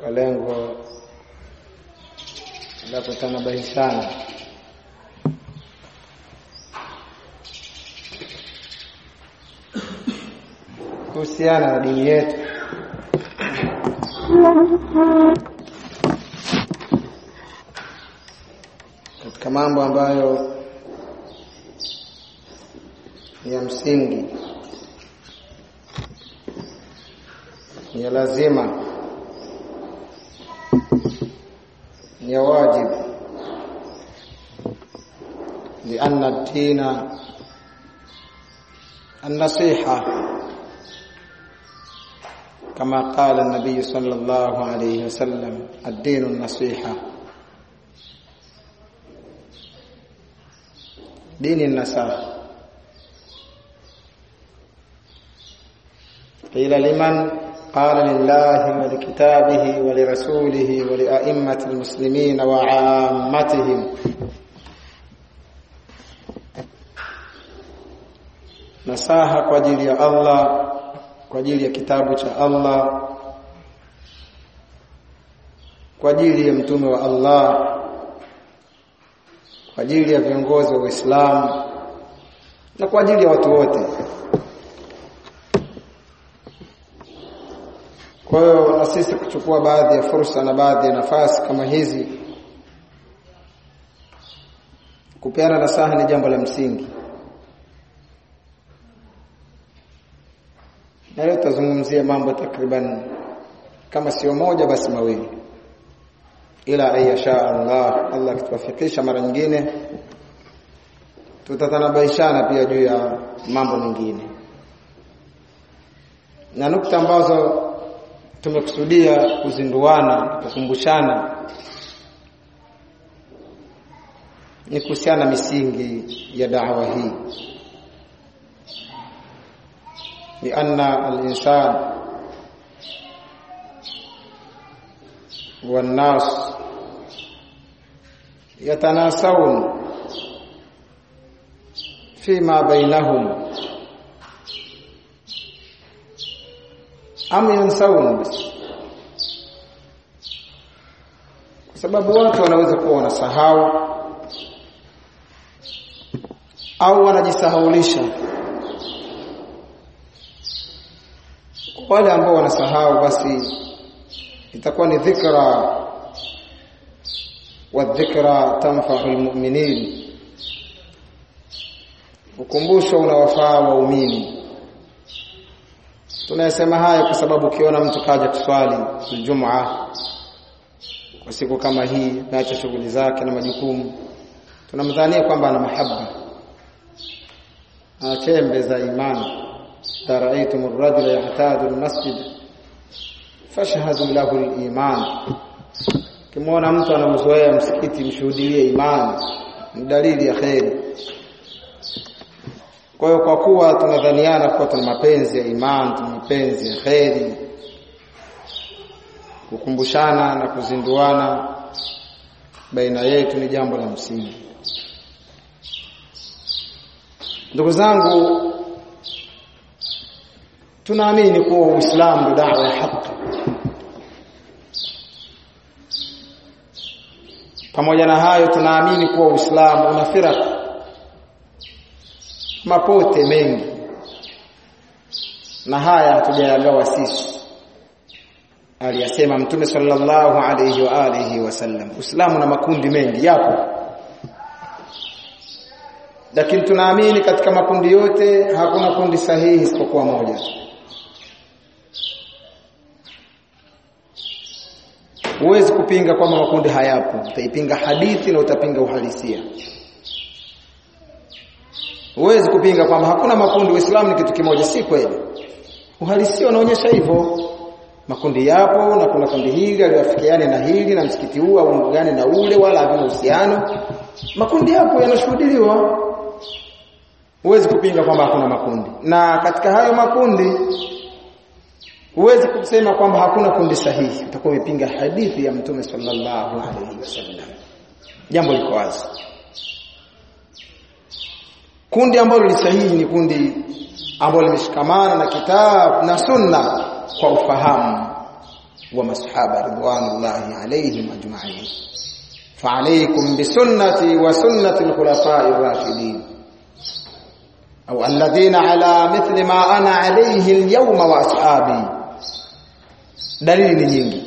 kwa lengo la kutanabahishana kuhusiana na dini yetu katika mambo ambayo ni ya msingi ni ya lazima ni ya wajibu لأن الدين النصيحة كما قال النبي صلى الله عليه وسلم الدين النصيحة دين النصاحة قيل لمن قال لله ولكتابه ولرسوله ولأئمة المسلمين وعامتهم nasaha kwa ajili ya Allah kwa ajili ya kitabu cha Allah kwa ajili ya mtume wa Allah kwa ajili ya viongozi wa Uislamu na kwa ajili ya watu wote kwa hiyo na sisi kuchukua baadhi ya fursa na baadhi ya nafasi kama hizi kupeana nasaha ni jambo la msingi na leo tutazungumzia mambo takriban kama sio moja basi mawili ila ayasha Allah Allah kituwafikisha mara nyingine tutatanabaishana pia juu ya mambo mengine na nukta ambazo tumekusudia kuzinduana kukumbushana ni kuhusiana na misingi ya da'wa hii لأن الإنسان والناس يتناسون فيما بينهم أم ينسون بس kwa sababu watu wanaweza kuwa wanasahau au wanajisahaulisha wale ambao wanasahau basi itakuwa ni dhikra wa dhikra tanfa'u almu'minin ukumbusho unawafaa waumini tunayesema haya kwa sababu ukiona mtu kaja kuswali Ijumaa kwa siku kama hii naacha shughuli zake na majukumu tunamdhania kwamba ana mahaba ana chembe za imani رأيتم الرجل يعتاد المسجد فاشهدوا له الإيمان kimwona mtu anauzoea msikiti mshuhudie imani ni dalili ya kheri kwa hiyo kwa kuwa tunadhaniana kuwa tuna mapenzi ya imani tuna mapenzi ya kheri kukumbushana na kuzinduana baina yetu ni jambo la msingi ndugu zangu tunaamini kuwa Uislamu ndio dawa ya haki. Pamoja na hayo tunaamini kuwa Uislamu una firaq mapote mengi, na haya hatujayagawa sisi. Aliyasema Mtume sallallahu alayhi wa alihi wasallam, Uislamu na makundi mengi yapo, lakini tunaamini katika makundi yote hakuna kundi sahihi isipokuwa moja. Huwezi kupinga kwamba makundi hayapo, utaipinga hadithi na utapinga uhalisia. Huwezi kupinga kwamba hakuna makundi, Uislamu ni kitu kimoja, si kweli. Uhalisia unaonyesha hivyo. Makundi yapo na kuna kundi hili aliwafikiane na hili na msikiti huu au gani na ule, wala havina uhusiano. Makundi yapo yanashuhudiliwa. Huwezi kupinga kwamba hakuna makundi, na katika hayo makundi huwezi kusema kwamba hakuna kundi sahihi, utakuwa umepinga hadithi ya Mtume sallallahu alaihi wasallam. Jambo liko wazi. Kundi ambalo ni sahihi ni kundi ambalo limeshikamana na kitabu na sunna kwa ufahamu wa masahaba ridwanullahi alayhim ajma'in فعليكم بسنتي وسنة الخلفاء الراشدين أو الذين على مثل ما أنا عليه اليوم وأصحابي دليل ni nyingi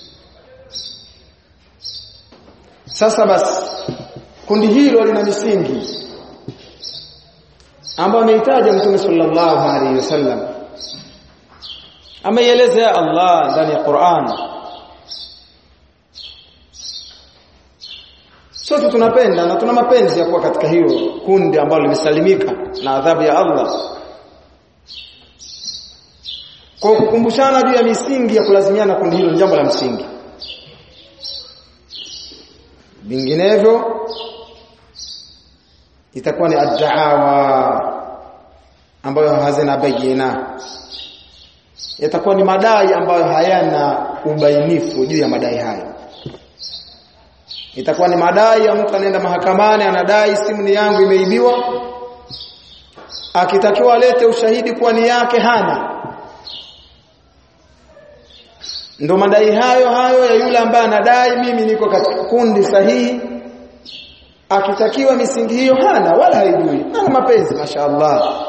sasa basi kundi hilo lina misingi ambayo ameitaja Mtume sallallahu alaihi wasallam ameielezea Allah ndani ya Qur'an sote tunapenda na tuna mapenzi ya kuwa katika hilo kundi ambalo limesalimika na adhabu ya Allah kwa kukumbushana juu ya misingi ya kulazimiana kundi hilo ni jambo la msingi vinginevyo itakuwa ni ad-da'awa ambayo hazina bayina yatakuwa ni madai ambayo hayana ubainifu juu ya madai hayo itakuwa ni madai ya mtu anaenda mahakamani anadai simu ni yangu imeibiwa akitakiwa alete ushahidi kuwa ni yake hana ndo madai hayo hayo ya yule ambaye anadai mimi niko katika kundi sahihi akitakiwa misingi hiyo hana wala haijui ana mapenzi mashaallah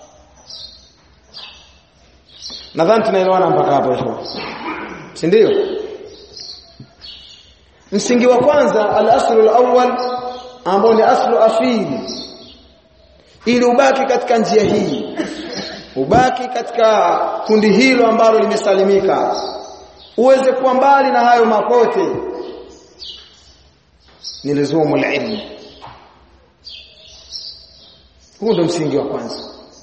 nadhani tunaelewana mpaka hapo hivyo si ndio msingi wa kwanza al-aslu al-awwal ambao ni aslu asili ili ubaki katika njia hii ubaki katika kundi hilo ambalo limesalimika uweze kuwa mbali na hayo mapote ni lizumu ilmu huu ndo msingi wa kwanza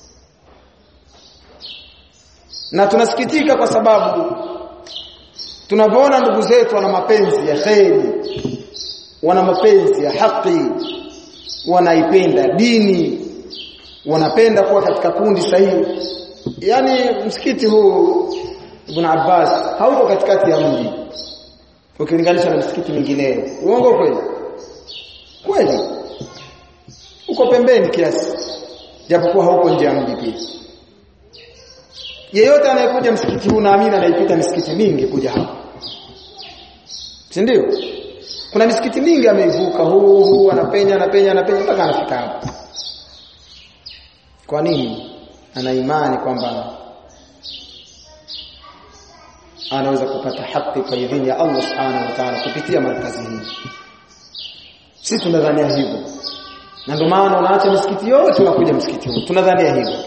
na tunasikitika kwa sababu tunavyoona ndugu zetu wana mapenzi ya kheri wana mapenzi ya haki wanaipenda dini wanapenda kuwa katika kundi sahihi yani msikiti huu Ibn Abbas hauko katikati ya mji ukilinganisha na msikiti mingineyo uongo kweli kweli uko pembeni kiasi japokuwa hauko nje ya mji pia yeyote anayekuja msikiti huu naamini anaipita misikiti mingi kuja hapa si ndio kuna misikiti mingi ameivuka huu huu anapenya anapenya anapenya mpaka anafika hapa kwa nini ana imani kwamba anaweza kupata haki kwa idhini ya Allah subhanahu wa ta'ala kupitia markazi hii sisi tunadhania hivyo na ndio maana unaacha misikiti yote unakuja msikiti huu tunadhania hivyo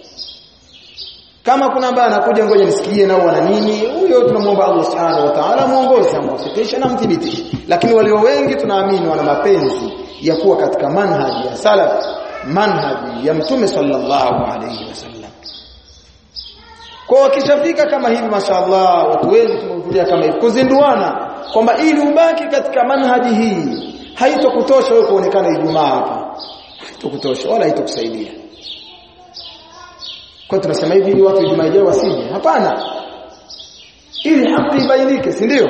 kama kuna ambaye anakuja ngoja nisikie nao wana nini huyo tunamwomba Allah subhanahu wa ta'ala muongoze amwafikishe na mthibitishe lakini walio wengi tunaamini wana mapenzi ya kuwa katika manhaji ya salaf manhaji ya mtume sallallahu alayhi wasallam kwa wakishafika kama hivi mashaallah watu wengi tumehudhuria kama hivi kuzinduana kwamba ili ubaki katika manhaji hii haitokutosha wewe kuonekana Ijumaa hapa haitokutosha wala haitokusaidia kwa tunasema hivi ili watu Ijumaa ijayo wasije hapana ili haki ibainike si ndio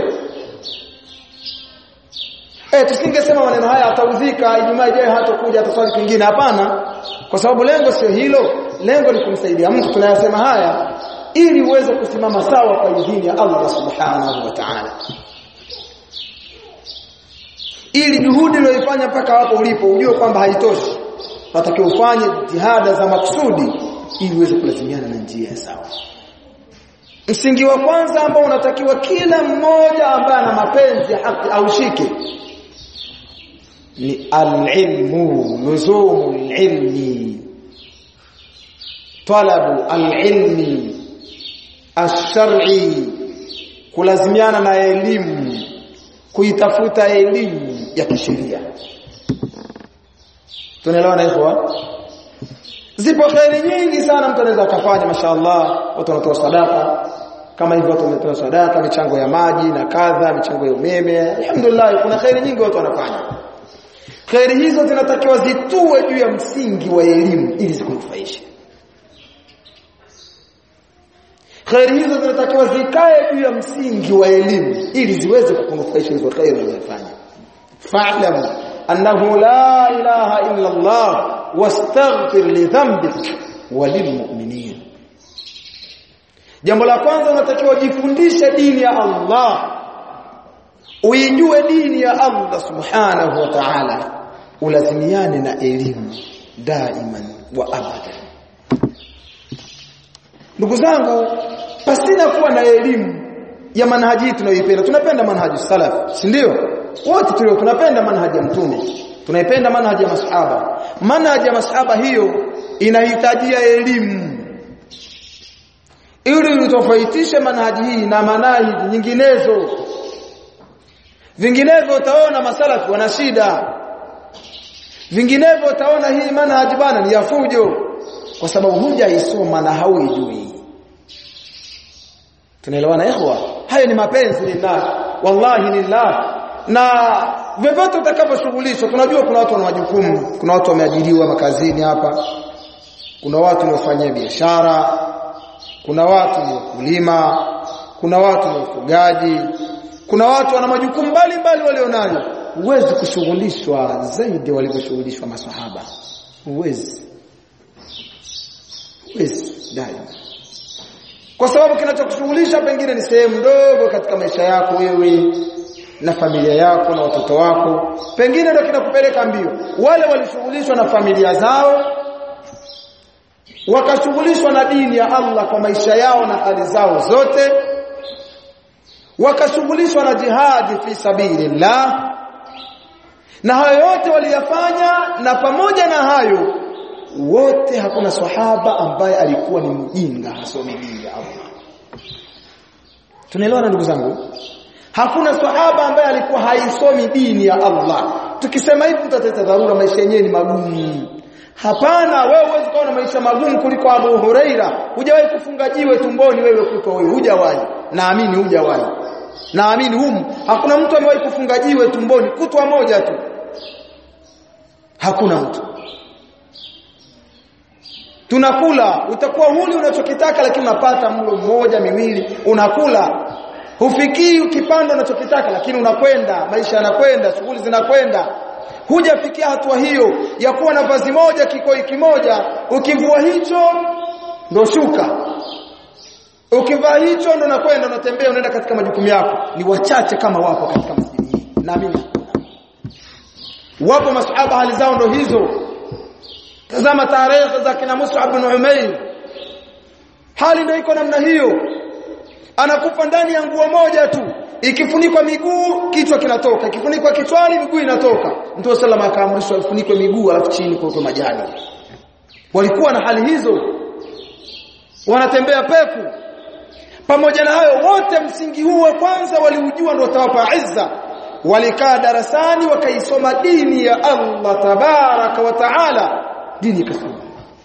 eh tusingesema maneno haya atauzika Ijumaa ijayo hatakuja ataswali kingine hapana kwa sababu lengo sio hilo lengo ni kumsaidia mtu tunayasema haya ili uweze kusimama sawa kwa idhini ya Allah subhanahu wa ta'ala ili juhudi uliyoifanya mpaka hapo ulipo ujue kwamba haitoshi unatakiwa ufanye jitihada za maksudi ili uweze kulazimiana na njia sawa msingi wa kwanza ambao unatakiwa kila mmoja ambaye ana mapenzi ya haki aushike ni al-ilmu luzumu al-ilmi talabu al-ilmi ash-shar'i kulazimiana na elimu kuitafuta elimu ya kisheria tunaelewana hivyo zipo khairi nyingi sana mtu anaweza akafanya mashaallah watu wanatoa sadaka kama hivyo watu wametoa sadaka michango ya maji na kadha michango ya umeme alhamdulillah kuna khairi nyingi watu wanafanya khairi hizo zinatakiwa zitue juu ya msingi wa elimu ili zikunufaishe khairi hizo zinatakiwa zikae juu ya msingi wa elimu ili ziweze kukunufaisha hizo khairi unazofanya fa'lam annahu la ilaha illa Allah wastaghfir li dhanbik walilmu'minin jambo la kwanza unatakiwa ujifundishe dini ya Allah uijue dini ya Allah subhanahu wa ta'ala ulazimiane na elimu daiman wa abadan ndugu zangu pasina kuwa na elimu ya manhaji tunayoipenda tunapenda manhaji salaf si ndio wote tulio tunapenda manhaji ya mtume tunaipenda manhaji ya masahaba manhaji ya masahaba hiyo inahitajia elimu ili utofautishe manhaji hii na manhaji nyinginezo vinginevyo utaona masalafi wana shida vinginevyo utaona hii manhaji bana ni ya fujo kwa sababu hujaisoma na hauijui tunaelewana ikhwa haya ni mapenzi lillah wallahi lillah na vyovyote utakaposhughulishwa tunajua kuna watu wana majukumu kuna watu wameajiriwa makazini hapa kuna watu wanaofanya biashara kuna watu ni wakulima kuna watu ni wafugaji kuna watu wana majukumu mbalimbali walionayo huwezi kushughulishwa zaidi walivyoshughulishwa maswahaba huwezi huwezi daima kwa sababu kinachokushughulisha pengine ni sehemu ndogo katika maisha yako wewe na familia yako na watoto wako pengine ndio kinakupeleka mbio wale walishughulishwa na familia zao wakashughulishwa na dini ya Allah kwa maisha yao na hali zao zote wakashughulishwa na jihadi fi sabilillah na hayo yote waliyafanya na pamoja na hayo wote hakuna sahaba ambaye alikuwa ni mjinga hasomi dini ya Allah tunaelewana ndugu zangu hakuna sahaba ambaye alikuwa haisomi dini ya Allah tukisema hivi tutateta dharura maisha yenyewe ni magumu hapana wewe huwezi kuwa na maisha magumu kuliko Abu Huraira hujawahi kufunga jiwe tumboni wewe kutwa wewe hujawahi naamini hujawahi naamini humu hakuna mtu amewahi kufunga jiwe tumboni kutwa moja tu hakuna mtu tunakula utakuwa huli unachokitaka lakini unapata mlo mmoja miwili unakula hufikii ukipanda unachokitaka lakini unakwenda maisha yanakwenda shughuli zinakwenda hujafikia hatua hiyo ya kuwa na vazi moja kikoi kimoja ukivua hicho ndo shuka ukivaa hicho ndo nakwenda unatembea unaenda katika majukumu yako ni wachache kama wapo katika msikiti hii naamini wapo masahaba hali zao ndo hizo tazama tarehe za kina Mus'ab bin Umair hali ndio iko namna hiyo anakufa ndani ya nguo moja tu ikifunikwa miguu kichwa kinatoka ikifunikwa kichwani miguu inatoka Mtume sallallahu akaamrishwa ifunikwe miguu alafu chini kwa majani walikuwa na hali hizo wanatembea peku pamoja na hayo wote msingi huu wa kwanza waliujua ndio utawapa izza walikaa darasani wakaisoma dini ya Allah tabaraka wa taala dini ikasoma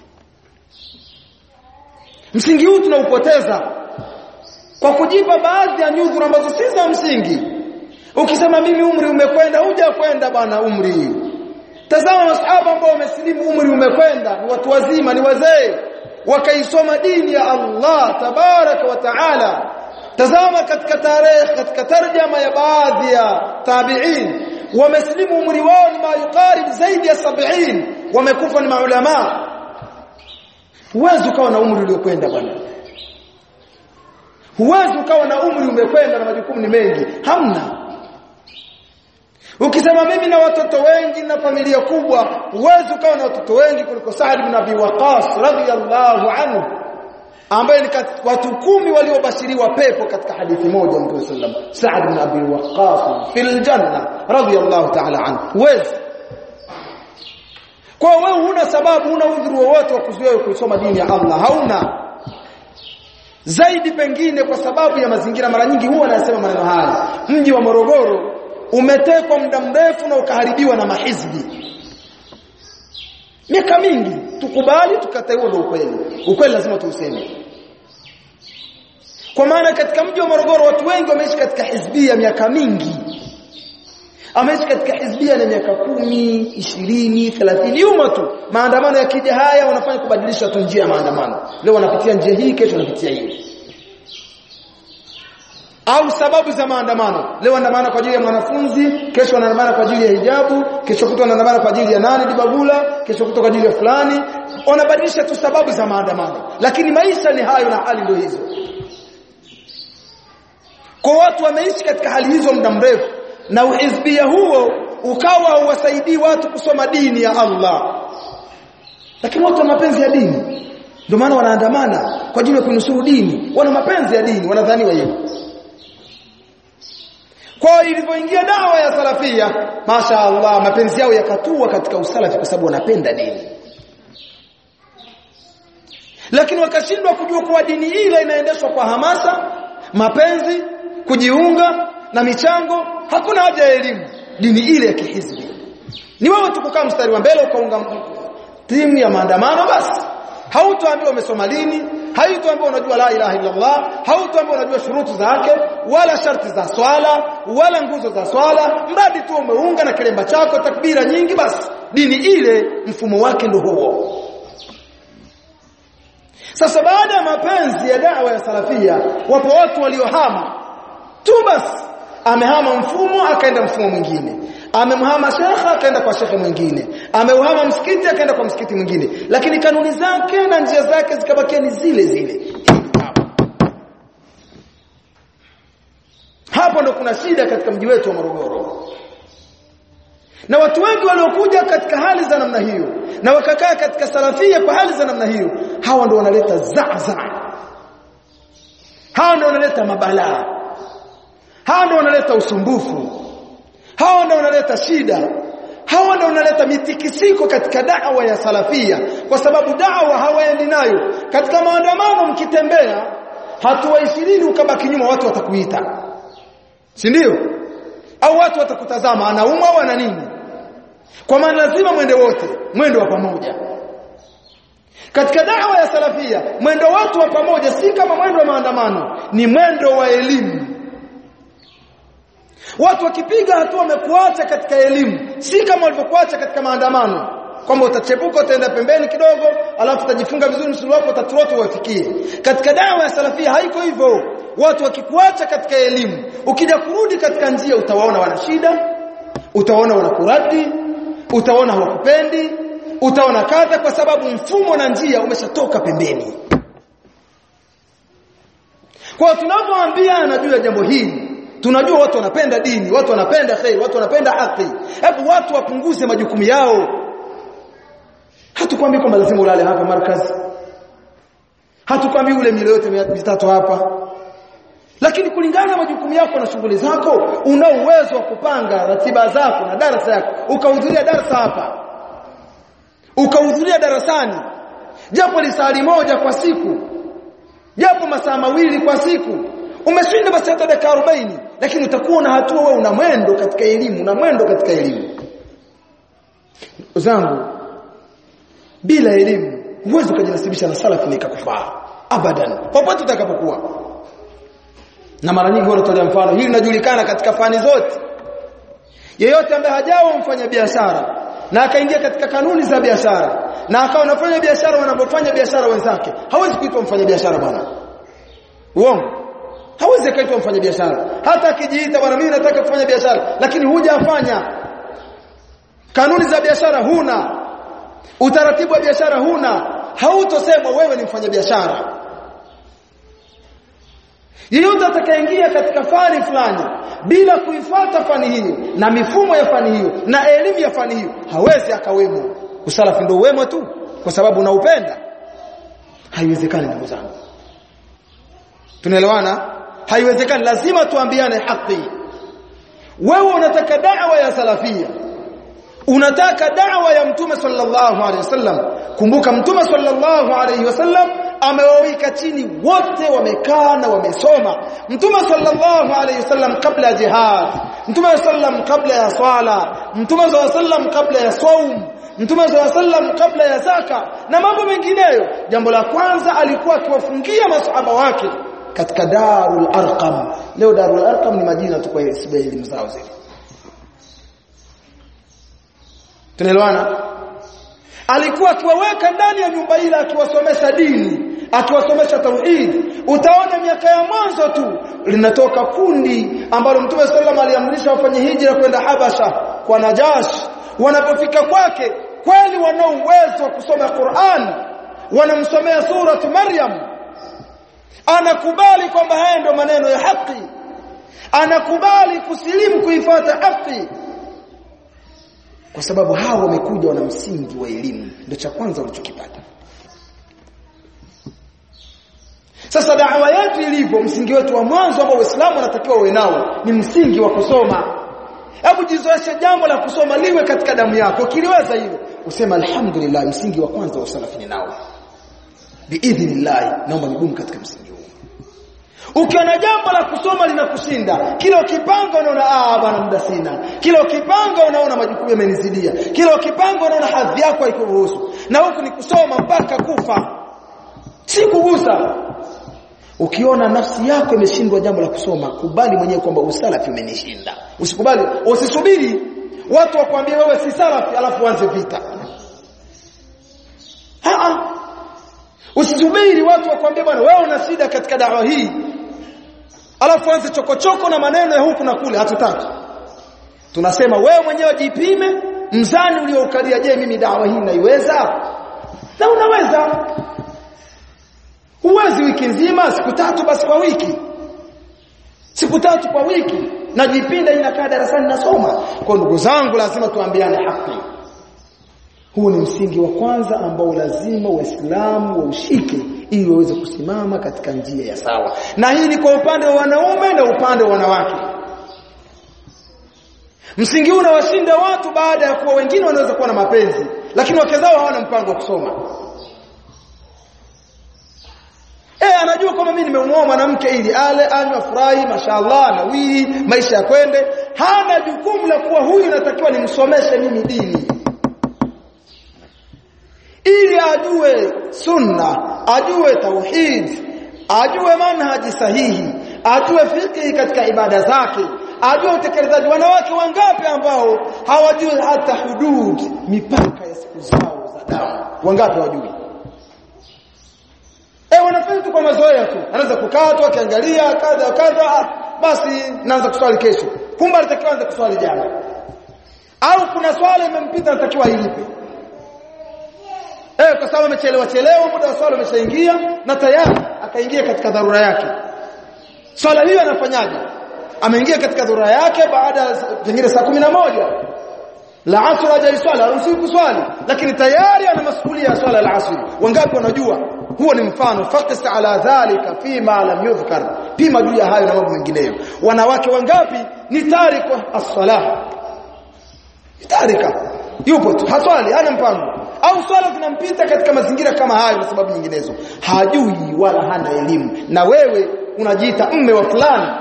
msingi huu tunaupoteza kwa kujipa baadhi ya nyudhuru ambazo si za msingi ukisema mimi umri umekwenda huja kwenda bwana umri tazama masahaba ambao wamesilimu umri umekwenda ni watu wazima ni wazee wakaisoma dini ya Allah tabaraka wa taala tazama katika tarehe katika tarjama ya baadhi ya tabi'in wamesilimu umri wao ni mayukarib zaidi ya 70 wamekufa ni maulama huwezi ukawa na umri uliokwenda bwana huwezi ukawa na umri umekwenda na majukumu ni mengi hamna ukisema mimi na watoto wengi na familia kubwa huwezi ukawa na watoto wengi kuliko Sa'd ibn Abi Waqqas radhiyallahu anhu ambaye ni watu kumi waliobashiriwa pepo katika hadithi moja Mtume sallam Sa'd ibn Abi Waqqas fil janna radhiyallahu ta'ala anhu huwezi kwa wewe huna sababu huna udhuru wowote wa kuzuia kusoma dini ya Allah hauna zaidi pengine kwa sababu ya mazingira mara nyingi huwa anasema maneno haya mji wa Morogoro umetekwa muda mrefu na ukaharibiwa na mahizbi miaka mingi tukubali tukatae ndio ukweli ukweli lazima tuuseme kwa maana katika mji wa Morogoro watu wengi wameishi katika hizbia miaka mingi ameishi katika hizbia na miaka kumi, ishirini, thelathini yuma tu maandamano yakija haya wanafanya kubadilisha tu njia ya maandamano leo wanapitia njia hii kesho wanapitia hii au sababu za maandamano leo wanaandamana kwa ajili ya mwanafunzi kesho wanaandamana kwa ajili ya hijabu kesho kutwa wanaandamana kwa ajili ya nani dibagula kesho kutwa kwa ajili ya fulani wanabadilisha tu sababu za maandamano lakini maisha ni hayo na hali ndio hizo kwa watu wameishi katika hali hizo muda mrefu na uhizbia huo ukawa hauwasaidii watu kusoma dini ya Allah lakini watu wana mapenzi ya dini ndio maana wanaandamana kwa ajili ya kunusuru dini wana mapenzi ya dini wanadhaniwa hivyo kwa ilivyoingia dawa ya salafia masha Allah mapenzi yao yakatua katika usalafi kwa sababu wanapenda dini lakini wakashindwa kujua kuwa dini ile inaendeshwa kwa hamasa mapenzi kujiunga na michango hakuna haja ya elimu dini ile ya kihizbi ni wewe tu kukaa mstari wa mbele ukaunga timu ya maandamano basi hautoambiwa umesoma lini haitoambiwa unajua la ilaha illa Allah hautoambiwa unajua shurutu zake wala sharti za swala wala nguzo za swala mradi tu umeunga na kilemba chako takbira nyingi basi dini ile mfumo wake ndio huo sasa baada ya mapenzi ya dawa ya salafia wapo watu waliohama tu basi amehama mfumo akaenda mfumo mwingine amemhama shekha akaenda kwa shekhe mwingine ameuhama msikiti akaenda kwa msikiti mwingine lakini kanuni zake na njia zake zikabakia ni zile zile hapo ndo kuna shida katika mji wetu wa Morogoro na watu wengi waliokuja katika hali za namna hiyo na wakakaa katika salafia kwa hali za namna hiyo hawa ndo wanaleta zaza hawa ndo wanaleta mabalaa hawa ndo wanaleta usumbufu hawa ndio wanaleta shida hawa ndio wanaleta mitikisiko katika da'wa ya salafia kwa sababu da'wa hawaendi nayo katika maandamano mkitembea hatua 20 ukabaki nyuma watu watakuita si ndio au watu watakutazama anaumwa au ana nini kwa maana lazima mwende wote mwendo wa pamoja katika da'wa ya salafia mwendo watu wa pamoja si kama mwendo wa maandamano ni mwendo wa elimu Watu wakipiga hatua wamekuacha katika elimu, si kama walivyokuacha katika maandamano. Kwamba utachepuka utaenda pembeni kidogo, alafu utajifunga vizuri msuli wako utaturoto uwafikie. Katika dawa ya salafia haiko hivyo. Watu wakikuacha katika elimu, ukija kurudi katika njia utawaona wana shida, utawaona wanakuradi, utaona hawakupendi, utaona kadha kwa sababu mfumo na njia umeshatoka pembeni. Kwa tunapoambiana juu ya jambo hili tunajua watu wanapenda dini watu wanapenda khair watu wanapenda haki hebu watu wapunguze majukumu yao hatukwambii kwamba lazima ulale hapa markazi hatukwambii ule milo yote mitatu hapa lakini kulingana na majukumu yako na shughuli zako una uwezo wa kupanga ratiba zako na darasa yako ukahudhuria darasa hapa ukahudhuria darasani japo lisali moja kwa siku japo masaa mawili kwa siku umeshinda basi hata dakika 40 lakini utakuwa na hatua wewe una mwendo katika elimu una mwendo katika elimu zangu bila elimu huwezi kujinasibisha na salafi na ikakufaa abadan popote utakapokuwa na mara nyingi wanatolea mfano hili linajulikana katika fani zote yeyote ambaye hajawa mfanya biashara na akaingia katika kanuni za biashara na akawa anafanya biashara wanapofanya biashara wenzake hawezi kuitwa mfanya biashara bwana uongo hawezi kaitwa mfanya biashara hata akijiita bwana mimi nataka kufanya biashara lakini hujafanya kanuni za biashara huna utaratibu wa biashara huna hautosemwa wewe ni mfanya biashara yeyote atakayeingia katika fani fulani bila kuifata fani hiyo na mifumo ya fani hiyo na elimu ya fani hiyo hawezi akawemo usalafi ndio wemo tu kwa sababu unaupenda haiwezekani ndugu zangu tunaelewana haiwezekani lazima tuambiane haki wewe unataka da'wa ya salafia unataka da'wa ya mtume sallallahu alaihi wasallam kumbuka mtume sallallahu alaihi wasallam amewawika chini wote wamekaa na wamesoma mtume sallallahu alaihi wasallam kabla ya jihad mtume sallam kabla ya swala mtume sallam kabla ya saum mtume sallam kabla ya zaka na mambo mengineyo jambo la kwanza alikuwa akiwafungia masahaba wake katika Darul Arqam leo Darul Arqam ni majina tu kwa elimu zao zile tunaelewana alikuwa akiwaweka ndani ya nyumba ile akiwasomesha dini akiwasomesha tauhid utaona miaka ya mwanzo tu linatoka kundi ambalo mtume sallam aliamrisha wafanye hijra kwenda Habasha kwa Najash wanapofika kwake kweli wana uwezo wa kusoma Qur'an wanamsomea suratu Maryam anakubali kwamba haya ndio maneno ya haki anakubali kusilimu kuifuata haki kwa sababu hao wamekuja wana msingi wa elimu ndio cha kwanza walichokipata sasa da'wa yetu ilivyo msingi wetu wa mwanzo ambao Uislamu unatakiwa uwe nao ni msingi wa kusoma hebu jizoeshe jambo la kusoma liwe katika damu yako ukiliweza hilo usema alhamdulillah msingi wa kwanza wa salafi ni nao biidhnillah naomba nigumu katika msingi huu ukiona jambo la kusoma linakushinda kila ukipanga unaona ah bwana muda sina kila ukipanga unaona majukumu yamenizidia kila ukipanga unaona hadhi yako haikuruhusu na huku ni kusoma mpaka kufa si kugusa ukiona nafsi yako imeshindwa jambo la kusoma kubali mwenyewe kwamba usalafi umenishinda usikubali usisubiri watu wakwambie wewe si salafi alafu uanze vita Haa. Usisubiri watu wakwambie bwana wewe una shida katika dawa hii. Alafu anze chokochoko na maneno ya huku na kule hatutaki. Tunasema wewe mwenyewe jipime mzani ulioukalia je mimi dawa hii naiweza? Na unaweza. Huwezi wiki nzima siku tatu basi kwa wiki. Siku tatu kwa wiki najipinda inakaa darasani nasoma. Kwa ndugu zangu lazima tuambiane haki. Huu ni msingi wa kwanza ambao lazima waislamu waushike ili waweze kusimama katika njia ya sawa. Na hii ni kwa upande wa wanaume na upande wa wanawake. Msingi huu unawashinda watu baada ya kuwa wengine wanaweza kuwa na mapenzi, lakini wake zao hawana mpango wa kusoma. Eh, anajua kwamba mimi nimemuoa mwanamke ili ale, anywe, afurahi, mashallah, nawii, maisha ya kwende. Hana jukumu la kuwa huyu natakiwa nimsomeshe mimi dini ili ajue sunna ajue tauhid ajue manhaji sahihi ajue fiqh katika ibada zake ajue utekelezaji wanawake wangapi ambao hawajui hata hudud mipaka ya siku zao za damu wangapi hawajui eh wanafanya tu kwa mazoea tu anaweza kukaa tu akiangalia kadha kadha basi naanza kuswali kesho kumbe alitakiwa anze kuswali jana au kuna swala imempita anatakiwa ilipe Eh kwa sababu amechelewa chelewa muda wa swala umeshaingia na tayari akaingia katika dharura yake. Swala hiyo anafanyaje? Ameingia katika dharura yake baada pengine saa moja la asr haja swala haruhusiwi kuswali lakini tayari ana masuhulia ya swala la asr. Wangapi wanajua? Huo ni mfano faqis ala dhalika fima lam yudhkar. Pima juu ya hayo na mambo mengineyo. Wanawake wangapi ni tarika as-salah? Tarika. Yupo tu haswali hana mpango au swala zinampita katika mazingira kama hayo na sababu nyinginezo hajui wala hana elimu na wewe unajiita mme wa fulani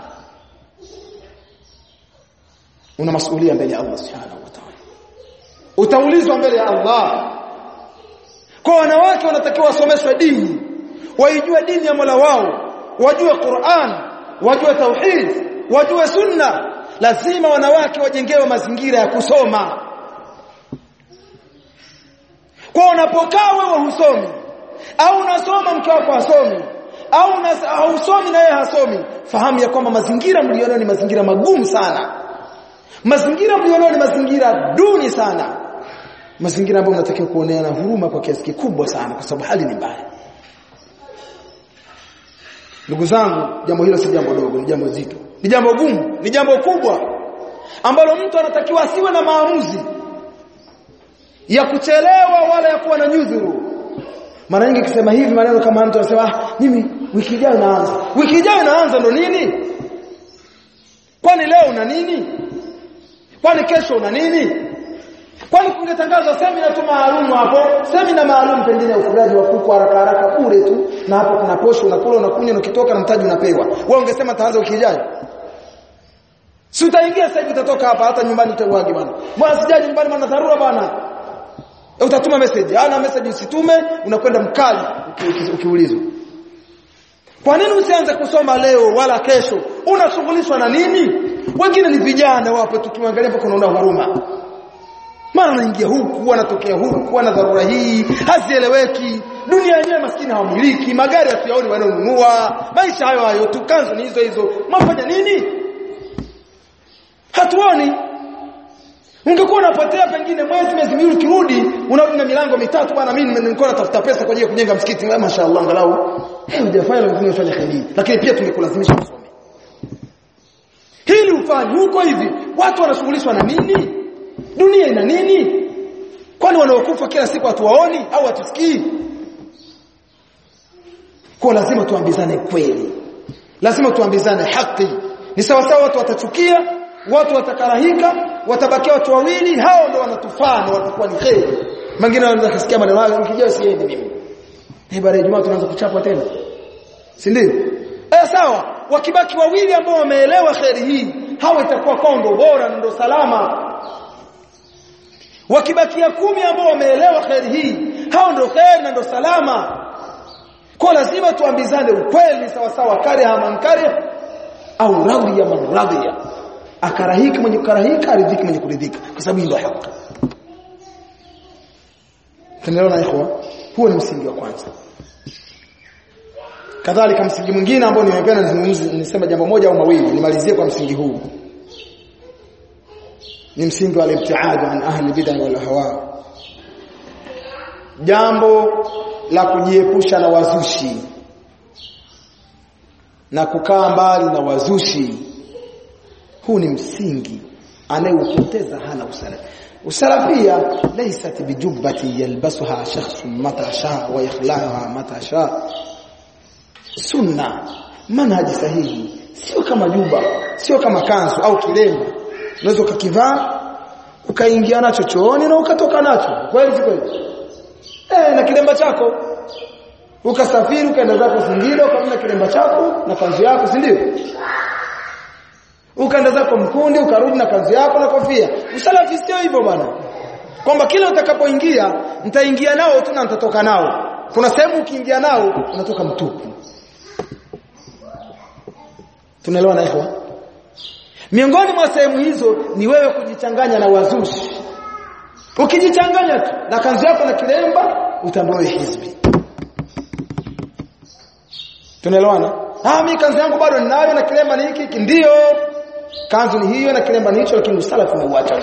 una masuhulia mbele ya Allah subhanahu wa ta'ala utaulizwa mbele ya Allah kwa wanawake wanatakiwa wasomeshwe dini waijue dini ya Mola wao wajue Qur'an wajue tauhid wajue sunna lazima wanawake wajengewe mazingira ya kusoma kwa unapokaa wewe husomi au unasoma mke wako hasomi au hausomi na yeye hasomi fahamu ya kwamba mazingira mlionao ni mazingira magumu sana mazingira mlionao ni mazingira duni sana mazingira ambayo mnatakiwa kuoneana huruma kwa kiasi kikubwa sana kwa sababu hali ni mbaya ndugu zangu jambo hilo si jambo dogo ni jambo zito ni jambo gumu ni jambo kubwa ambalo mtu anatakiwa asiwe na maamuzi ya kuchelewa wala ya kuwa na nyudhuru mara nyingi kisema hivi maneno kama mtu anasema ah, mimi wiki ijayo naanza wiki ijayo naanza ndo nini kwani leo una nini kwani kesho una nini kwani kungetangazwa semina tu maalum hapo semina maalum pengine ya ufugaji wa kuku haraka haraka bure tu na hapo kuna posho unakula unakunywa na ukitoka na mtaji unapewa wewe ungesema taanza wiki ijayo si utaingia sasa hivi utatoka hapa hata nyumbani utauagi bwana bwana sijaji nyumbani bwana dharura bwana utatuma message ana message usitume unakwenda mkali ukiulizwa kwa nini usianze kusoma leo wala kesho unashughulishwa na nini wengine ni vijana wapo tukiangalia mpaka unaona huruma mara anaingia huku anatokea huku ana dharura hii hazieleweki dunia yenyewe maskini hawamiliki magari hatuyaoni wanaonunua maisha hayo hayo tukanzo ni hizo hizo mafanya nini hatuoni ungekuwa unapotea pengine mwezi miezi miwili ukirudi unarudi na milango mitatu bwana mimi nilikuwa natafuta pesa kwa ajili ya kujenga msikiti mashaallah angalau eh hujafanya lazima ufanye kheri lakini pia tungekulazimisha usome hili ufanye huko hivi watu wanashughulishwa na nini dunia ina nini kwani wanaokufa kila siku hatuwaoni au hatusikii kwa lazima tuambizane kweli lazima tuambizane haki ni sawa sawa watu watachukia watu watakarahika watabakia watu wawili hao ndio wanatufaa na watakuwa ni kheri mwingine anaweza kusikia maneno hayo nikijua siende mimi eh baada ya Ijumaa tunaanza kuchapwa tena si ndio eh sawa wakibaki wawili ambao wameelewa kheri hii hao itakuwa kondo bora ndio salama wakibakia kumi ambao wameelewa kheri hii hao ndio kheri na ndio salama kwa lazima tuambizane ukweli sawa sawa kare hamankare au radhiya man radhiya akarahika mwenye kukarahika aridhiki mwenye kuridhika kwa sababu ndio haki tunaelewana ikhwa huo ni msingi wa kwanza kadhalika msingi mwingine ambao nimependa nizungumzie nisema jambo moja au mawili nimalizie kwa msingi huu ni msingi wa al-ibtiad an ahli bid'ah wal ahwa jambo la kujiepusha na wazushi na kukaa mbali na wazushi huu ni msingi anayeupoteza hana usalafi usalafia laysat bijubbati yalbasuha shakhsun mata shaa wa yakhlaha mata shaa sunna manhaji sahihi sio kama juba sio kama kanzu au kilemba unaweza ukakivaa ukaingia nacho chooni na ukatoka nacho kweli si kweli eh na kilemba chako ukasafiri ukaenda zako Singida ukamna kilemba chako na kanzu yako si ndio ukaenda zako mkundi ukarudi na kanzu yako na kofia usalafi sio hivyo bwana kwamba kila utakapoingia nitaingia nao tu na nitatoka nao kuna sehemu ukiingia nao unatoka mtupu tunaelewa na ikhwa miongoni mwa sehemu hizo ni wewe kujichanganya na wazushi ukijichanganya tu na kanzu yako na kilemba utambiwa hizbi tunaelewana ah mimi kanzu yangu bado ninayo na kilemba ni hiki ndio kanzu ni hiyo na kilemba ni hicho lakini usalafu umeuacha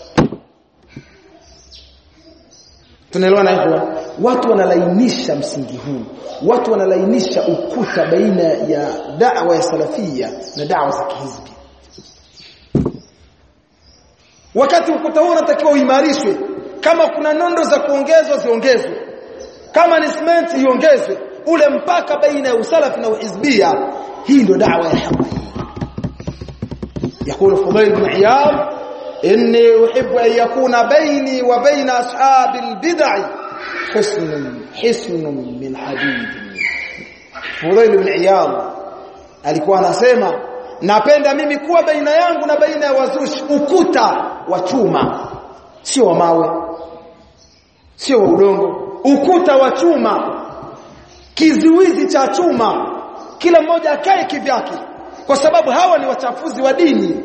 tunaelewana hivyo watu wanalainisha msingi huu watu wanalainisha ukuta baina ya da'wa ya salafia na da'wa za kihizbi wakati ukuta huu unatakiwa uimarishwe kama kuna nondo za kuongezwa ziongezwe kama ni cement iongezwe ule mpaka baina ya usalafi na uhizbia hii ndio da'wa ya haki يقول فضيل بن عياض إني أحب أن يكون بيني وبين أصحاب البدع حسن حسن من حديد فضيل بن عياض alikuwa anasema napenda mimi kuwa baina yangu na baina ya wazushi ukuta wa chuma sio wa mawe sio wa udongo ukuta wa chuma kizuizi cha chuma kila mmoja akae kivyake kwa sababu hawa ni wachafuzi wa dini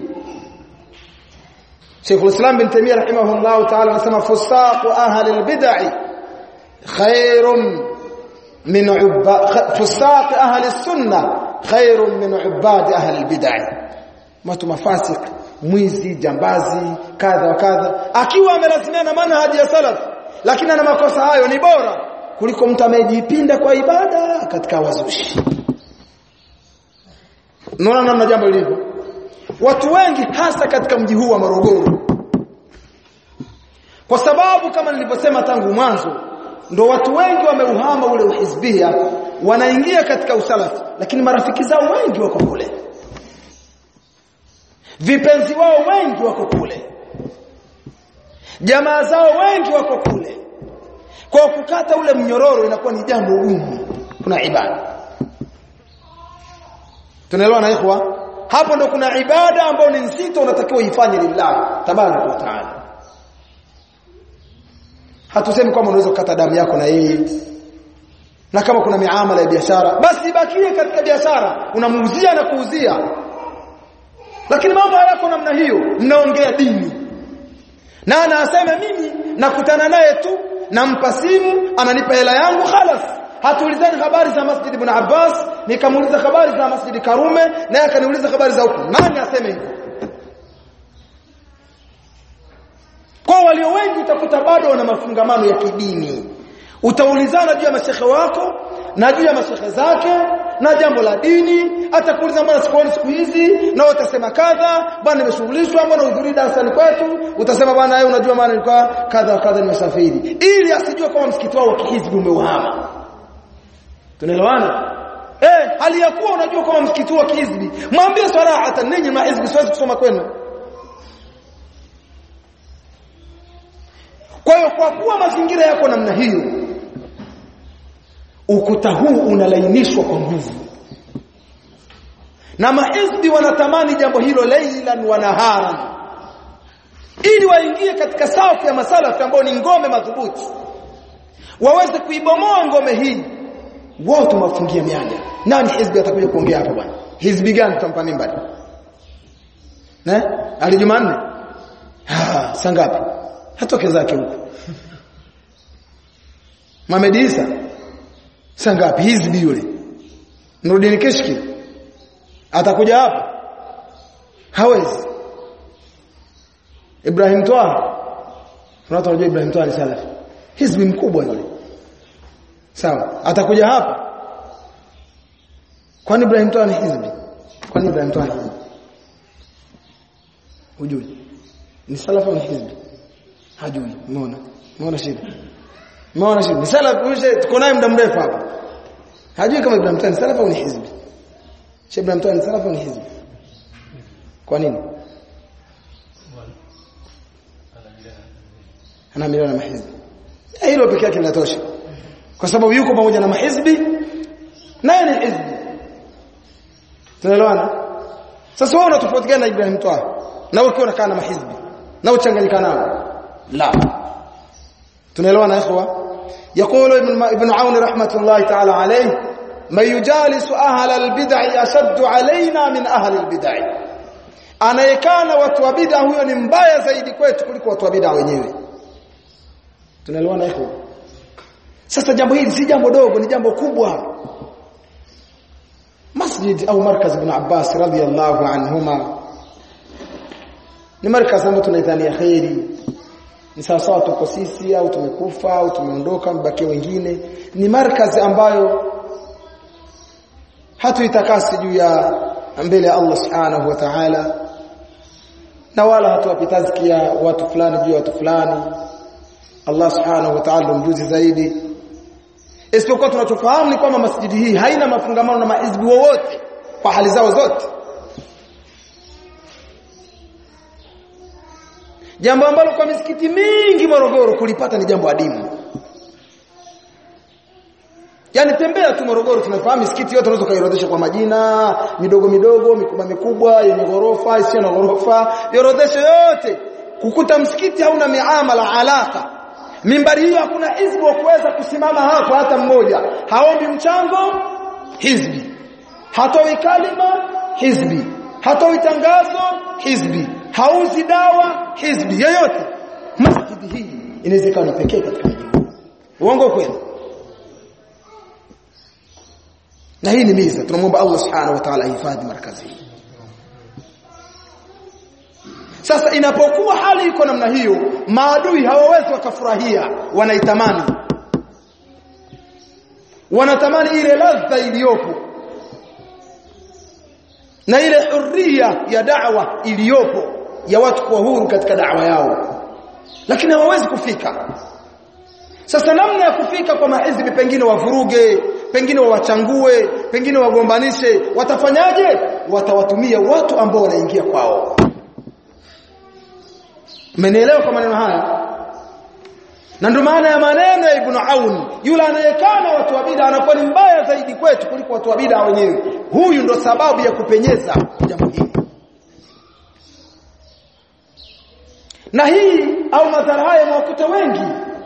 Sheikh al-Islam bin Taymiyyah rahimahullah ta'ala anasema fusaq ahli al-bid'ah khairun min ubba fusaq ahli as-sunnah khairun min ubad ahli al-bid'ah watu mafasik mwizi jambazi kadha wa kadha akiwa amelazimia na manhaji ya salaf lakini ana makosa hayo ni bora kuliko mtu amejipinda kwa ibada katika wazushi Unaona namna jambo lilivyo. Watu wengi hasa katika mji huu wa Morogoro. Kwa sababu kama nilivyosema tangu mwanzo, ndo watu wengi wameuhama ule uhizbia, wanaingia katika usalafi, lakini marafiki zao wengi wako kule. Vipenzi wao wengi wako kule. Jamaa zao wengi wako kule. Kwa kukata ule mnyororo inakuwa ni jambo gumu. Kuna ibada. Tunaelewa na ikhwa? Hapo ndo kuna ibada ambayo ni nzito unatakiwa ifanye lillah tabaraka wa taala. Hatusemi kwamba unaweza kukata damu yako na yeye. Na kama kuna miamala ya biashara, basi ibakie katika biashara, unamuuzia na kuuzia. Lakini mambo hayako namna hiyo, mnaongea dini. Na anasema mimi nakutana naye tu, nampa simu, ananipa hela yangu khalas hatuulizani habari za Masjid Ibn Abbas nikamuuliza habari za Masjid Karume naye akaniuliza habari za huko nani aseme hivyo kwa walio wengi utakuta bado wana mafungamano ya kidini utaulizana juu ya mashehe wako na juu ya mashehe zake na jambo la dini atakuuliza mbona sikuoni siku hizi na wewe utasema kadha bwana nimeshughulishwa mbona udhuri darasani kwetu utasema bwana wewe unajua maana nilikuwa kadha kadha nimesafiri ili asijue kama msikiti wao wa kihizbi umeuhama tunaelewana eh hali ya kuwa unajua kama msikiti wa kihizbi mwambie sarahatan ninyi mahizbi siwezi kusoma kwenu kwa hiyo kwa kuwa mazingira yako namna hiyo ukuta huu unalainishwa kwa nguvu na mahizbi wanatamani jambo hilo leilan wa naharan ili waingie katika safu ya masalafi ambao ni ngome madhubuti waweze kuibomoa ngome hii wao tumewafungia mianya nani hizbi atakuja kuongea hapa bwana hizbi gani tutampa mimbari eh ali jumanne ah sangapi hatoke zake huko Mohamed Isa sangapi hizbi yule Nuruddin Kishki atakuja hapa hawezi Ibrahim Twaha tunataka kujua Ibrahim Twaha ni salafi hizbi mkubwa yule sawa atakuja hapa kwani Ibrahim Twaha ni hizbi kwani Ibrahim Twaha ni hizbi hujui ni salafi ni hizbi hajui umeona umeona shida umeona shida ni salafi tuko naye muda mrefu hapa hajui kama Ibrahim Twaha ni salafi au ni hizbi Sheikh Ibrahim Twaha ni salafi au ni hizbi kwa nini ana milioni na mahizbi hilo pekee yake linatosha kwa sababu yuko pamoja na mahizbi naye ni hizbi tunaelewana sasa wewe unatofautiana na Ibrahim Twaha na ukiwa unakaa na mahizbi na uchanganyika nao la tunaelewana ikhwa يقول ابن ابن عون رحمه الله تعالى عليه من يجالس اهل البدع اشد علينا من اهل البدع anayekana watu wa bid'a huyo ni mbaya zaidi kwetu kuliko watu wa bid'a wenyewe tunaelewana ikhwa sasa jambo hili si jambo dogo ni jambo kubwa masjid au markaz ibn Abbas radhiyallahu anhuma ni markaz ambayo tunaidhania khairi ni sawa sawa tuko sisi au tumekufa au tumeondoka mbaki wengine ni markaz ambayo hatuitakasi juu ya mbele ya Allah subhanahu wa ta'ala na wala hatuwapitazkia watu fulani juu ya watu fulani Allah subhanahu wa ta'ala mjuzi zaidi isipokuwa tunachofahamu ni kwamba masjidi hii haina mafungamano na maizbi wowote kwa hali zao zote jambo ambalo kwa misikiti mingi Morogoro kulipata ni jambo adimu Yaani tembea tu Morogoro tunafahamu misikiti yote unaweza kaiorodhesha kwa majina midogo midogo mikubwa mikubwa yenye ghorofa isiyo na ghorofa iorodheshe yote kukuta msikiti hauna miamala alaka mimbari hiyo hakuna hizbi wa kuweza kusimama hapo hata mmoja haombi mchango hizbi hatoi kalima hizbi hatoi tangazo hizbi hauzi dawa hizbi yoyote masjidi hii inawezekana pekee katika mji uongo kweli na hii ni miza tunamwomba Allah subhanahu wa ta'ala ahifadhi markazi hii sasa inapokuwa hali iko namna hiyo maadui hawawezi wakafurahia wanaitamani wanatamani ile ladha iliyopo na ile huria ya da'wa iliyopo ya watu kuwa huru katika da'wa yao lakini hawawezi kufika sasa namna ya kufika kwa mahizbi pengine wavuruge pengine wawachangue pengine wagombanishe watafanyaje watawatumia watu ambao wanaingia kwao Mmenielewa kwa maneno haya? Na ndio maana ya maneno ya Ibn Aun, yule anayekana watu wa bid'a anakuwa ni mbaya zaidi kwetu kuliko watu wa bid'a wenyewe. Huyu ndo sababu ya kupenyeza jambo hili. Na hii au madhara haya mwakuta wengi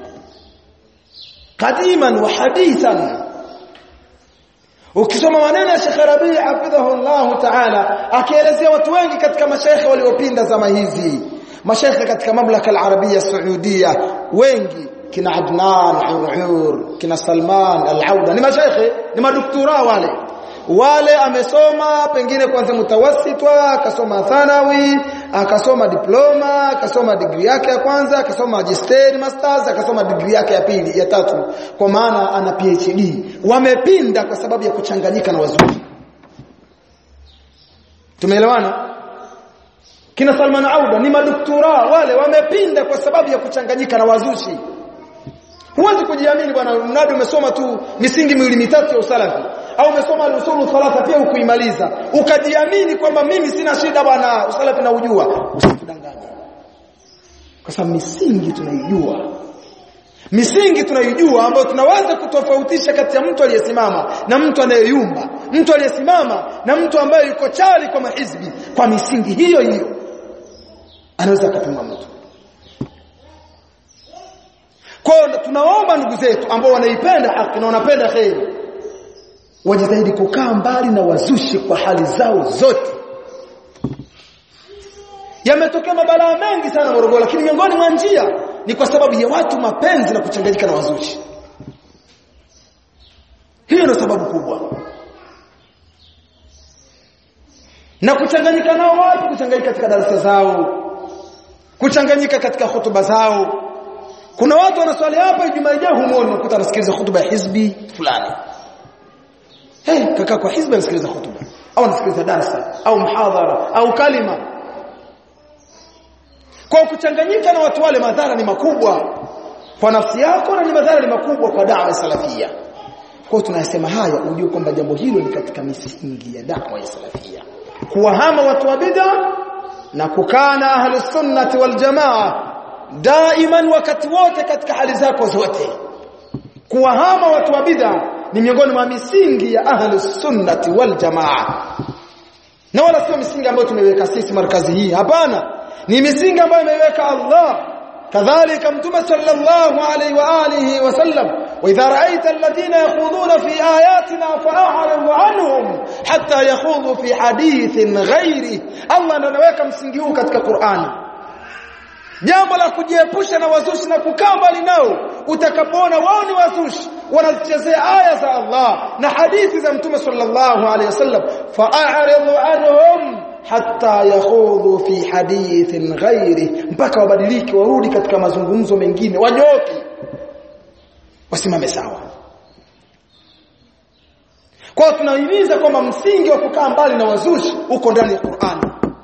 kadiman wa hadithan Ukisoma maneno ya Sheikh Rabi hafidhahu Allah Ta'ala akielezea watu wengi katika mashaikh waliopinda zama hizi mashaikh katika mamlaka al-arabia saudia wengi kina Adnan Urur kina Salman al-Auda ni mashaikh ni madoktora wale wale amesoma pengine kwanza mutawassitwa akasoma thanawi akasoma diploma akasoma degree yake ya kwanza akasoma magister masters akasoma degree yake ya pili ya tatu kwa maana ana PhD wamepinda kwa sababu ya kuchanganyika na wazungu tumeelewana kina Salman Auda ni madoktora wale wamepinda kwa sababu ya kuchanganyika na wazushi huwezi kujiamini bwana mradi umesoma tu misingi miwili mitatu ya usalafi au umesoma al-usulu thalatha pia ukuimaliza ukajiamini kwamba mimi sina shida bwana usalafi na ujua usikudanganye kwa sababu misingi tunaijua misingi tunaijua ambayo tunaweza kutofautisha kati ya mtu aliyesimama na mtu anayeyumba mtu aliyesimama na mtu ambaye yuko chali kwa mahizbi kwa misingi hiyo hiyo anaweza akapima mtu kwa tunaomba ndugu zetu ambao wanaipenda haki na wanapenda kheri wajitahidi kukaa mbali na wazushi kwa hali zao zote yametokea mabalaa mengi sana Morogoro lakini miongoni mwa njia ni kwa sababu ya watu mapenzi na kuchanganyika na wazushi hiyo ndio sababu kubwa na kuchanganyika nao wapi kuchanganyika katika darasa zao kuchanganyika katika hotuba zao kuna watu wanaswali hapa Ijumaa ijayo humuoni unakuta anasikiliza hotuba ya hizbi fulani hey kaka kwa hizbi anasikiliza hotuba au anasikiliza darasa au mhadhara au kalima kwa kuchanganyika na watu wale madhara ni makubwa kwa nafsi yako na ni madhara ni makubwa kwa da'wa salafia kwa tunasema haya ujue kwamba jambo hilo ni katika misingi ya da'wa ya salafia kuwahama watu wa bid'a na kukaa na ahli sunnati wal jamaa daiman wakati wote katika hali zako zote kuwahama watu wa bid'a ni miongoni mwa misingi ya ahli sunnati wal jamaa na wala sio misingi ambayo tumeweka sisi markazi hii hapana ni misingi ambayo imeweka Allah kadhalika mtume sallallahu alayhi wa alihi wasallam wa idha ra'aita alladhina yakhuduna fi ayatina fa'rid anhum hatta yakhudhu fi hadithin ghairi Allah ndo anaweka msingi huu katika Qur'ani jambo la kujiepusha na wazushi na kukaa mbali nao utakapoona wao ni wazushi wanazichezea aya za Allah na hadithi za mtume sallallahu alayhi wasallam fa'rid anhum hatta yakhudhu fi hadithin ghairi mpaka wabadilike warudi katika mazungumzo mengine wanyoke wasimame sawa kwa tunahimiza kwamba msingi wa kukaa mbali na wazushi uko ndani ya Qur'an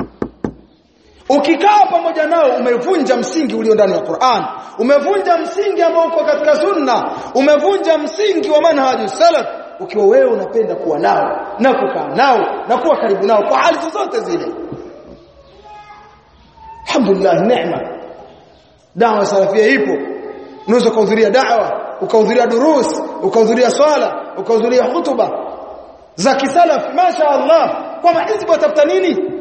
ukikaa pamoja nao umevunja msingi ulio ndani ya Qur'an umevunja msingi ambao uko katika sunna umevunja msingi wa manhaji salaf ukiwa wewe unapenda kuwa nao na kukaa nao na kuwa karibu nao kwa hali zote zile alhamdulillah neema dawa salafia ipo unaweza kuhudhuria dawa ukahudhuria durus ukahudhuria swala ukahudhuria hutuba za kisalaf masha Allah kwa mahizbu watafuta nini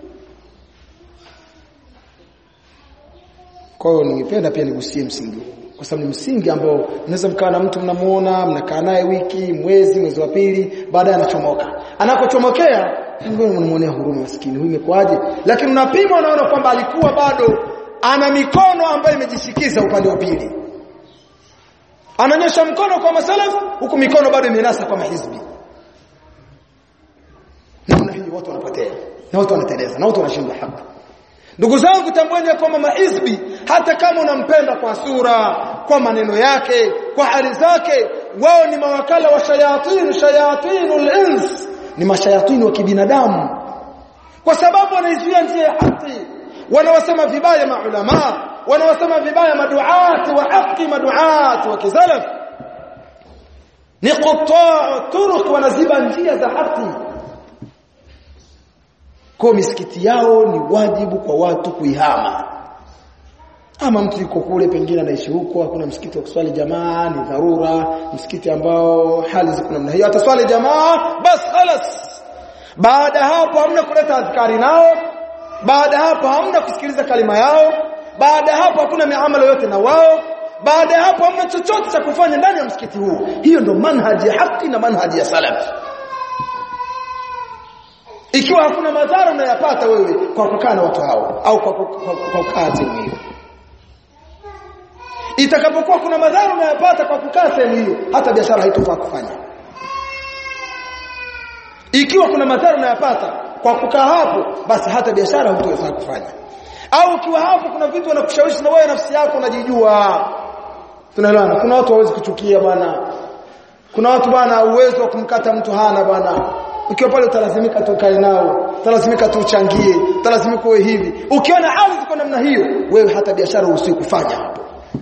kwa hiyo ningependa pia nigusie msingi kwa sababu ni msingi ambao mnaweza mkaa na mtu mnamuona mnakaa naye wiki mwezi mwezi wa pili baadaye anachomoka anapochomokea ngoja mnamuonea huruma maskini huyu imekwaje lakini unapima unaona kwamba alikuwa bado ana mikono ambayo imejishikiza upande wa pili ananyosha mkono kwa masalaf huku mikono bado imenasa kwa mahizbi namna hiyo watu wanapotea na watu wanateleza na watu wanashinda haki Ndugu zangu tambueni kwamba mahizbi hata kama unampenda kwa sura, kwa maneno yake, kwa hali zake, wao ni mawakala wa shayatin, shayatinul ins, ni mashayatini wa kibinadamu. Kwa sababu wanaizuia njia ya haki, wanawasema vibaya maulama, wanawasema vibaya maduati wa haki, maduati wa kizalaf. Ni qutaa turuq wanaziba njia za haki. Kwa misikiti yao ni wajibu kwa watu kuihama. Ama mtu yuko kule pengine anaishi huko hakuna msikiti wa kuswali jamaa ni dharura, msikiti ambao hali ziko namna hiyo ataswali jamaa bas khalas. Baada hapo hamna kuleta adhkari nao, baada hapo hamna kusikiliza kalima yao, baada hapo hakuna miamala yote na wao, baada hapo hamna chochote cha kufanya ndani ya msikiti huu. Hiyo ndo manhaji ya haki na manhaji ya salaf ikiwa hakuna madhara unayapata wewe kwa kukaa na watu hao au kwa kukaa sehemu hiyo itakapokuwa kuna madhara unayapata kwa kukaa sehemu hiyo hata biashara haitofaa kufanya ikiwa kuna madhara unayapata kwa kukaa hapo basi hata biashara hutaweza kufanya au ukiwa hapo kuna vitu wanakushawishi na wewe nafsi yako unajijua tunaelewana kuna watu hawezi kuchukia bwana kuna watu bwana uwezo wa kumkata mtu hana bwana ukiwa pale utalazimika tukae nao utalazimika tuchangie utalazimika uwe hivi ukiona ardhi kwa namna hiyo wewe hata biashara usiku kufanya hapo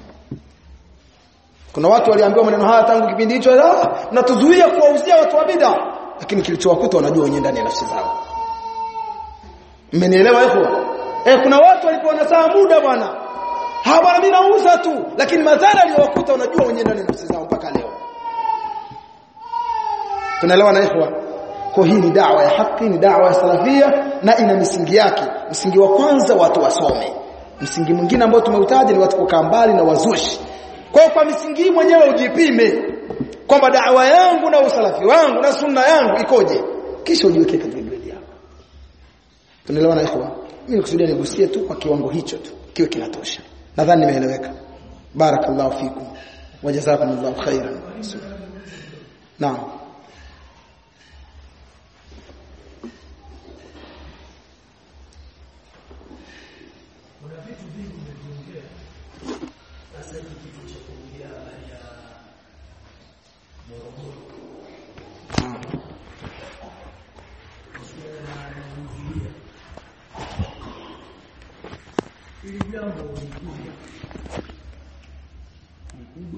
kuna watu waliambiwa maneno haya tangu kipindi hicho ah mnatuzuia kuwauzia watu wa bid'a lakini kilichowakuta wanajua wenyewe ndani ya nafsi zao mmenielewa hapo eh kuna watu walikuwa wanasaa muda bwana ha bwana mimi nauza tu lakini madhara aliyowakuta wanajua wenyewe ndani ya nafsi zao mpaka leo tunaelewa na ikhwa kwa hii ni dawa ya haki ni dawa ya salafia na ina misingi yake msingi wa kwanza watu wasome msingi mwingine ambao tumeutaja ni watu kukaa mbali na wazushi kwa kwa misingi mwenyewe ujipime kwamba dawa yangu na usalafi wangu na sunna yangu ikoje kisha ujiweke katika grade yako tunaelewa na ikhwa mimi nikusudia nigusie tu kwa kiwango hicho tu kiwe kinatosha nadhani nimeeleweka barakallahu fikum wajazakumullahu khairan naam ili jambo lingine